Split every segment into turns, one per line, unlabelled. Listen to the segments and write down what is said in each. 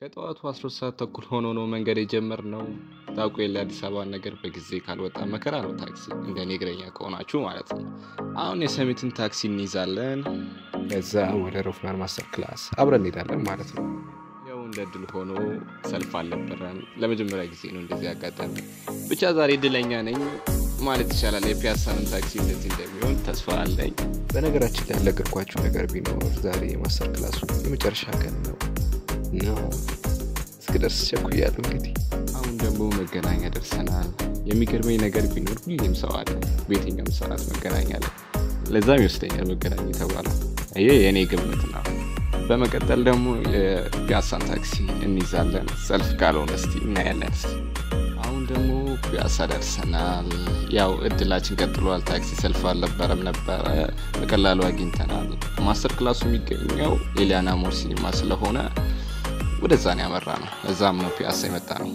ከጠዋቱ 12 ሰዓት ተኩል ሆኖ ነው መንገድ የጀመርነው። ታውቁ የለ አዲስ አበባን ነገር በጊዜ ካልወጣ መከራ ነው ታክሲ፣ እንደ እኔ እግረኛ ከሆናችሁ ማለት ነው። አሁን የሰሚትን ታክሲ እንይዛለን። ከዛ ወደ ሮፍናን ማስተር ክላስ አብረን እንሄዳለን ማለት ነው። ያው እንደ እድል ሆኖ ሰልፍ አልነበረም። ለመጀመሪያ ጊዜ ነው እንደዚህ ያጋጠመ። ብቻ ዛሬ እድለኛ ነኝ ማለት ይቻላል። የፒያሳንም ታክሲ እንደዚህ እንደሚሆን ተስፋ አለኝ። በነገራችን ላይ ያልነገርኳችሁ ነገር ቢኖር ዛሬ የማስተር ክላሱ የመጨረሻ ቀን ነው ነው እስክደርስ ቸኩያለሁ። እንግዲህ አሁን ደግሞ መገናኛ ደርሰናል። የሚገርመኝ ነገር ቢኖር ሁሌም ሰው አለ በየትኛውም ሰዓት መገናኛ ላይ። ለዛም ይወስደኛል መገናኛ የተባለው። ይህ የእኔ ግምት ነው። በመቀጠል ደግሞ የፒያሳን ታክሲ እንይዛለን። ሰልፍ ካልሆነ እስቲ እናያለን። እስቲ አሁን ደግሞ ፒያሳ ደርሰናል። ያው እድላችን ቀጥሏል። ታክሲ ሰልፍ አልነበረም ነበረ፣ በቀላሉ አግኝተናል። ማስተር ክላሱ የሚገኘው ኤሊያና ሞር ሲኒማ ስለሆነ ወደዛ ነው ያመራ ነው። እዛም ነው ፒያሳ የመጣ ነው።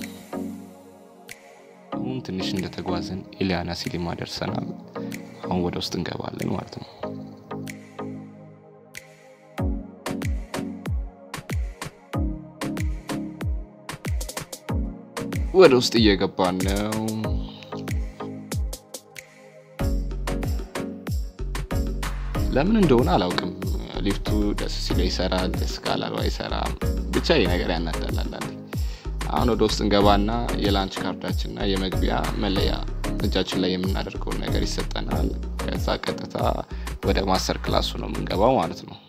አሁን ትንሽ እንደተጓዝን ኤሊያና ሲኒማ ደርሰናል። አሁን ወደ ውስጥ እንገባለን ማለት ነው። ወደ ውስጥ እየገባን ነው። ለምን እንደሆነ አላውቅም። ሊፍቱ ደስ ሲለው ይሰራል፣ ደስ ካላለው አይሰራም። ብቻ ይህ ነገር ያናዳላል። አሁን ወደ ውስጥ እንገባና የላንች ካርዳችንና የመግቢያ መለያ እጃችን ላይ የምናደርገውን ነገር ይሰጠናል። ከዛ ቀጥታ ወደ ማስተር ክላሱ ነው የምንገባው ማለት ነው።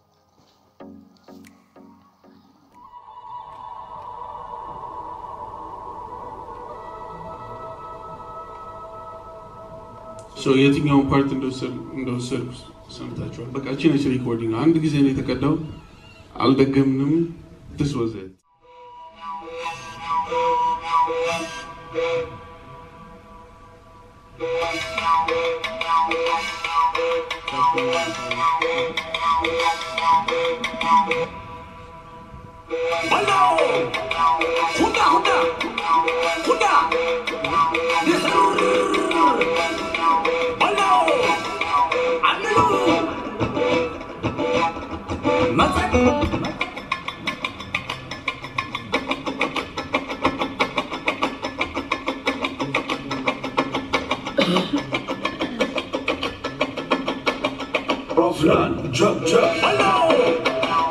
የትኛውን ፓርት እንደወሰድኩ ሰምታችኋል። በቃ እቺ ነች ሪኮርዲንግ። አንድ ጊዜ ነው የተቀዳው፣ አልደገምንም። ትስ ወዘ
Roflan, jump, jump.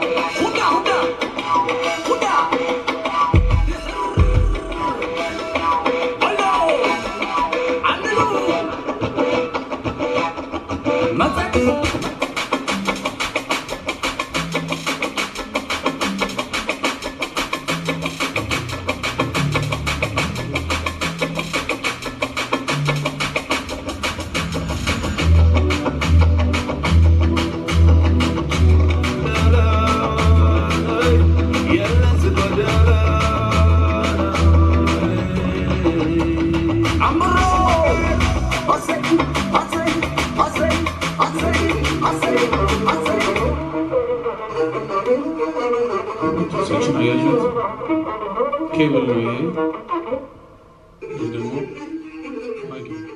ሴክሽን አያችሁት? ኬብል ነው ይሄ። ይህ ደግሞ ማይክ ነው።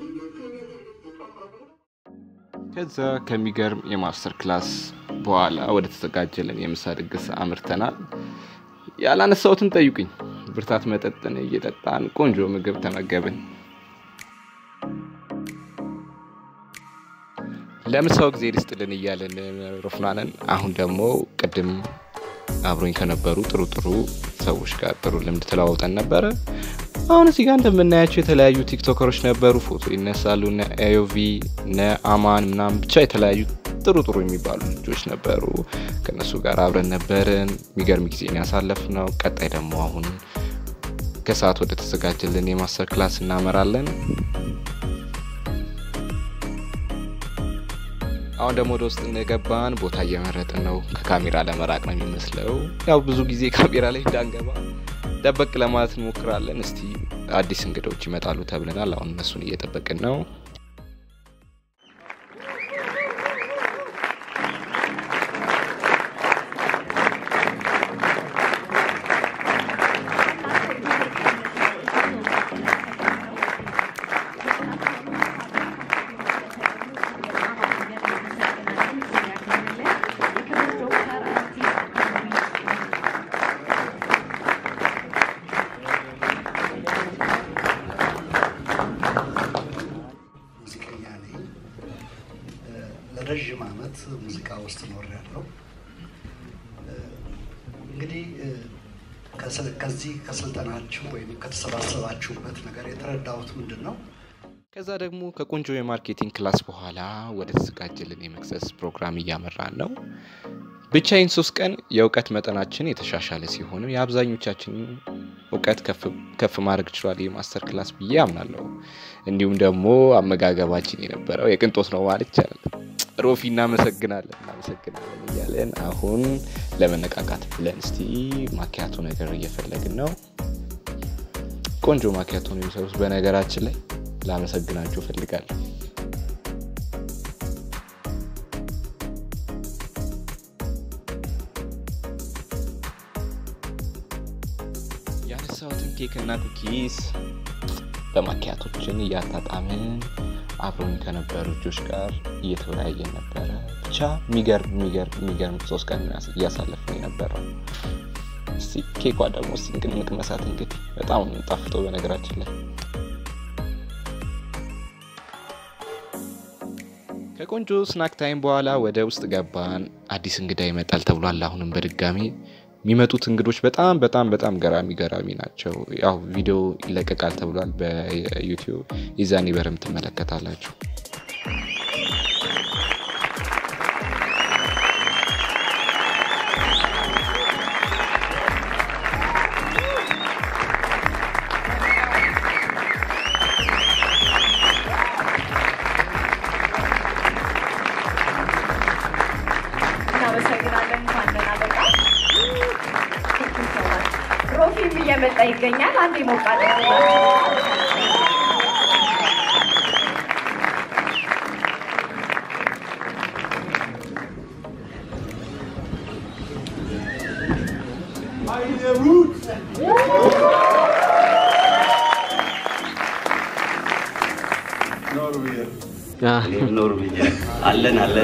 ከዛ ከሚገርም የማስተር ክላስ በኋላ ወደ ተዘጋጀልን የምሳ ድግስ አምርተናል። ያላነሳሁትን ጠይቁኝ። ብርታት መጠጥን እየጠጣን ቆንጆ ምግብ ተመገብን። ለምሳው ጊዜ ልስጥልን እያለን ሮፍናንን አሁን ደግሞ ቅድም አብሮኝ ከነበሩ ጥሩ ጥሩ ሰዎች ጋር ጥሩ ልምድ ተለዋውጠን ነበረ። አሁን እዚህ ጋር እንደምናያቸው የተለያዩ ቲክቶከሮች ነበሩ፣ ፎቶ ይነሳሉ። እነ ኤዮቪ እነ አማን ምናምን ብቻ የተለያዩ ጥሩ ጥሩ የሚባሉ ልጆች ነበሩ። ከነሱ ጋር አብረን ነበርን። የሚገርም ጊዜን ያሳለፍ ነው። ቀጣይ ደግሞ አሁን ከሰዓት ወደ ተዘጋጀልን የማስተር ክላስ እናመራለን። አሁን ደግሞ ወደ ውስጥ እንደገባን ቦታ እየመረጥን ነው። ከካሜራ ለመራቅ ነው የሚመስለው። ያው ብዙ ጊዜ ካሜራ ላይ እንዳንገባ ደበቅ ለማለት እንሞክራለን። እስቲ አዲስ እንግዶች ይመጣሉ ተብለናል። አሁን እነሱን እየጠበቅን ነው።
ሙዚቃ ውስጥ ኖር ያለው እንግዲህ ከዚህ ከስልጠናችሁ ወይም ከተሰባሰባችሁበት ነገር የተረዳሁት ምንድን ነው?
ከዛ ደግሞ ከቆንጆ የማርኬቲንግ ክላስ በኋላ ወደ ተዘጋጀልን የመክሰስ ፕሮግራም እያመራን ነው። ብቻዬን ሶስት ቀን የእውቀት መጠናችን የተሻሻለ ሲሆን የአብዛኞቻችን እውቀት ከፍ ማድረግ ችሏል የማስተር ክላስ ብዬ አምናለሁ። እንዲሁም ደግሞ አመጋገባችን የነበረው የቅንጦት ነው ማለት ይቻላል። ሮፊ እናመሰግናለን እናመሰግናለን እያለን አሁን ለመነቃቃት ብለን እስቲ ማኪያቶ ነገር እየፈለግን ነው። ቆንጆ ማኪያቶ ነው የሚሰሩት። በነገራችን ላይ ላመሰግናችሁ እፈልጋለሁ። ያነሳሁትን ኬክ እና ኩኪስ በማኪያቶችን እያጣጣምን አብሮኝ ከነበሩ ልጆች ጋር እየተወያየን ነበረ። ብቻ የሚገርም የሚገርም የሚገርም ሶስት ቀን እያሳለፍን የነበረው። እስቲ ኬኳ ደግሞ እስቲ እንቅመሳት እንግዲህ በጣም ነው ጣፍጦ በነገራችን ላይ ከቆንጆ ስናክ ታይም በኋላ ወደ ውስጥ ገባን። አዲስ እንግዳ ይመጣል ተብሏል። አሁንም በድጋሚ የሚመጡት እንግዶች በጣም በጣም በጣም ገራሚ ገራሚ ናቸው። ያው ቪዲዮ ይለቀቃል ተብሏል በዩቲዩብ የዛኔ በረም ትመለከታላችሁ።
እናመሰግናለን። እንኳን ደህና መጣ። ሮፊም እየመጣ ይገኛል። አንድ ሞቃል
ኖር ብዬ አለን አለን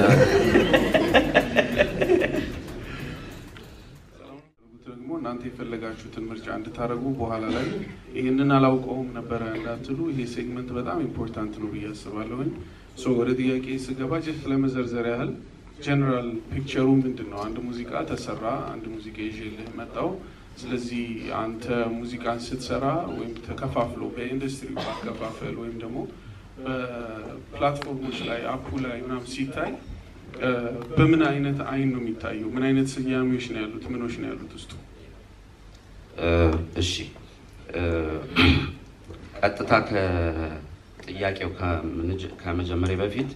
ደግሞ እናንተ የፈለጋችሁትን ምርጫ እንድታደርጉ በኋላ ላይ ይህንን አላውቀውም ነበረ እንዳትሉ ይሄ ሴግመንት በጣም ኢምፖርታንት ነው ብዬ አስባለሁኝ። ሶ ወደ ጥያቄ ስገባ ጀስት ለመዘርዘር ያህል ጀነራል ፒክቸሩ ምንድን ነው? አንድ ሙዚቃ ተሰራ፣ አንድ ሙዚቃ ይዤልህ መጣው። ስለዚህ አንተ ሙዚቃን ስትሰራ ወይም ተከፋፍሎ በኢንዱስትሪ ማከፋፈል ወይም ደግሞ በፕላትፎርሞች ላይ አፑ ላይ ምናምን ሲታይ በምን አይነት አይን ነው የሚታየው? ምን አይነት ስያሜዎች ነው ያሉት? ምኖች ነው ያሉት ውስጡ?
እሺ ቀጥታ ከጥያቄው ከመጀመሪያ በፊት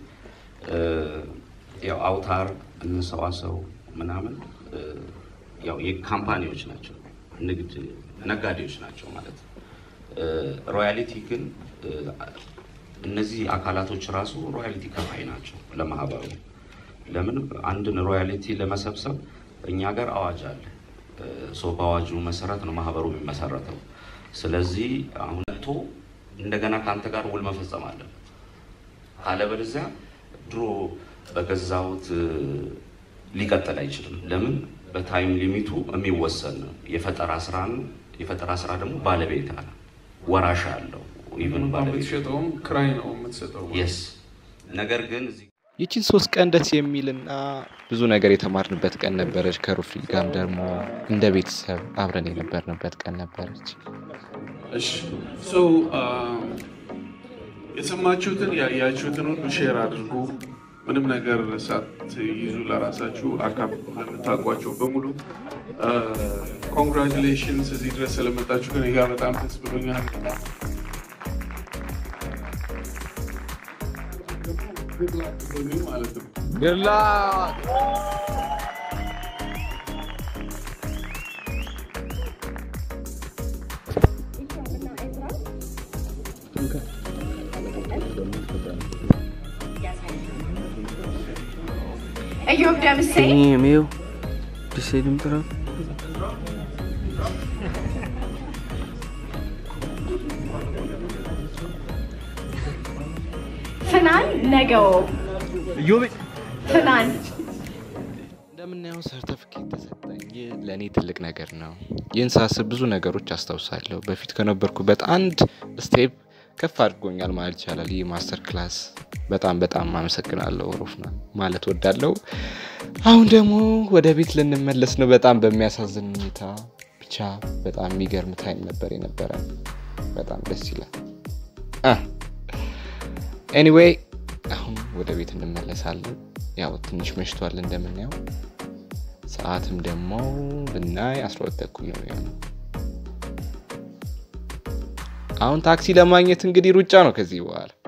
ያው አውታር እንሰዋሰው ምናምን ያው የካምፓኒዎች ናቸው፣ ንግድ ነጋዴዎች ናቸው ማለት ነው። ሮያሊቲ ግን እነዚህ አካላቶች ራሱ ሮያሊቲ ከፋይ ናቸው ለማህበሩ። ለምን አንድን ሮያሊቲ ለመሰብሰብ እኛ ሀገር አዋጅ አለ። ሶ በአዋጁ መሰረት ነው ማህበሩ የሚመሰረተው። ስለዚህ አሁን መጥቶ እንደገና ከአንተ ጋር ውል መፈጸም አለበት። አለበለዚያ ድሮ በገዛሁት ሊቀጥል አይችልም። ለምን በታይም ሊሚቱ የሚወሰን ነው። የፈጠራ ስራ ነው። የፈጠራ ስራ ደግሞ ባለቤት አለ፣ ወራሽ አለው። ኢቭን ባለቤት
የምትሸጠውም ክራይ ነው የምትሰጠው።
የስ ነገር ግን እዚህ
ይችን ሶስት ቀን ደስ የሚልና ብዙ ነገር የተማርንበት ቀን ነበረች። ከሩፊ ጋርም ደግሞ እንደ ቤተሰብ አብረን የነበርንበት ቀን ነበረች።
እሺ ሶ የሰማችሁትን ያያችሁትን ሁሉ ሼር አድርጉ። ምንም ነገር ሳትይዙ ለራሳችሁ አካፍ ለምታውቋቸው በሙሉ ኮንግራጁሌሽንስ እዚህ ድረስ ስለመጣችሁ ግን ጋ በጣም ደስ ብሎኛል። ማለት ነው።
እዮብ ደምሴ
Sim, é meu. Pensei de me parar.
ፍናን ነገው ፍናን
እንደምናየው ሰርተፍኬት ተሰጠኝ። ይህ ለእኔ ትልቅ ነገር ነው። ይህን ሳስብ ብዙ ነገሮች አስታውሳለሁ። በፊት ከነበርኩበት አንድ ስቴፕ ከፍ አድርጎኛል ማለት ይቻላል። ይህ ማስተር ክላስ በጣም በጣም አመሰግናለሁ ሮፍናን ማለት ወዳለው። አሁን ደግሞ ወደ ቤት ልንመለስ ነው። በጣም በሚያሳዝን ሁኔታ ብቻ በጣም የሚገርም ታይም ነበር የነበረ። በጣም ደስ ይላል። ኤኒዌይ አሁን ወደ ቤት እንመለሳለን። ያው ትንሽ መሽቷል እንደምናየው፣ ሰዓትም ደግሞ ብናይ 12 ተኩል ነው የሚሆነው። አሁን ታክሲ ለማግኘት እንግዲህ ሩጫ ነው ከዚህ በኋላ